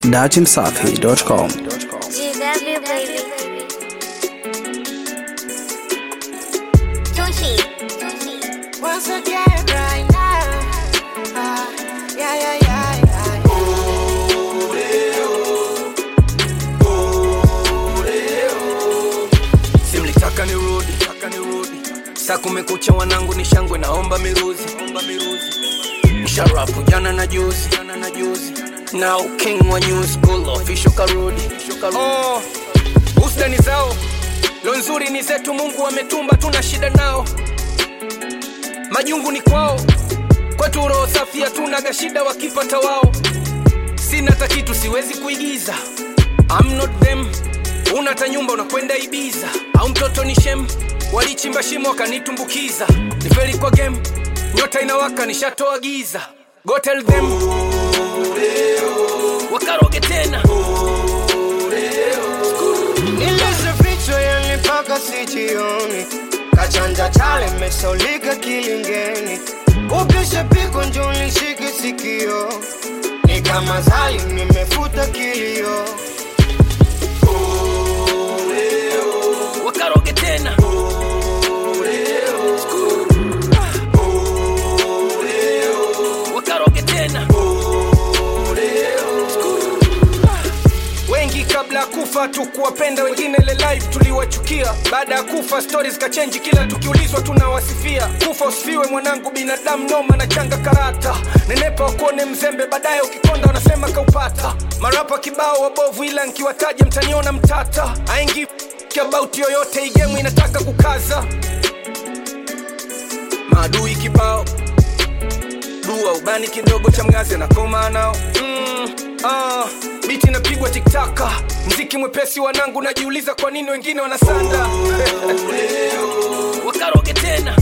datimsafi.com. GW baby. Tunchi. Once again, right now. Ah, yeah, yeah, yeah, yeah. simlitaka nirudi taka nirudi saa kumekucha wanangu ni shangwe naomba miruzi omba miruzi msharafu jana na juzi jana na juzi now king wa new school official karudi oh, ustani zao lo nzuri ni zetu mungu ametumba tuna shida nao majungu ni kwao kwetu roho safi hatunaga shida wakipata wao sina hata kitu siwezi kuigiza I'm not them una ta nyumba unakwenda ibiza au mtoto ni shem walichimba shimo wakanitumbukiza ni feri kwa game nyota inawaka nishatoa giza go tell them wakaroge tena Nilizifichwa yani mpaka sijioni, kachanja chale mesaulika kilingeni, upishe piko njo nishike sikio, ni kama zali nimefuta kilio. wakaroge tena wakaroge tena wengi kabla ya kufa tukuwapenda wengine ile live tuliwachukia baada ya kufa stories kachenji kila tukiulizwa tunawasifia kufa usifiwe mwanangu binadamu noma na changa karata nenepa wakuone mzembe baadaye ukikonda wanasema kaupata marapa kibao wabovu ila nkiwataja mtaniona mtata aingi about yoyote igemu inataka kukaza maadui kibao dua ubani kidogo cha mgazi anakoma nao mm, ah, biti inapigwa tiktaka mziki mwepesi wanangu najiuliza kwa nini wengine wanasanda wakaroge tena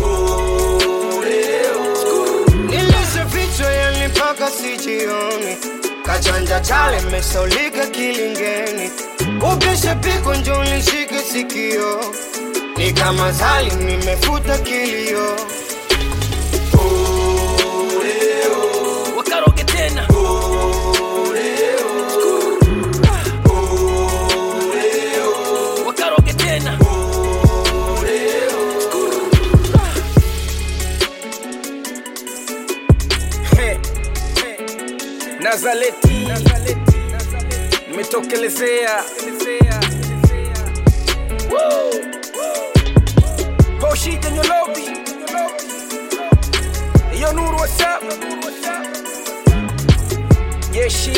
Nilizifichwa yani mpaka sijioni, kachanja chale mesaulika kilingeni, upishe piko njo nishike sikio, ni kama zali nimefuta kilio. wakaroge tena wakaroge tena He, he. nazaleti nimetokelezea Woo, woo. Boshija Nyolobi Yo Nuru what's up Yeshi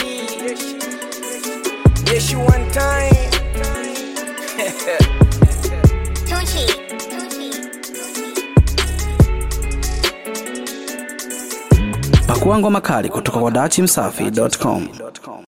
Yeshi one time Tunchi. Pakua ngoma kali kutoka kwa datimsafi.com.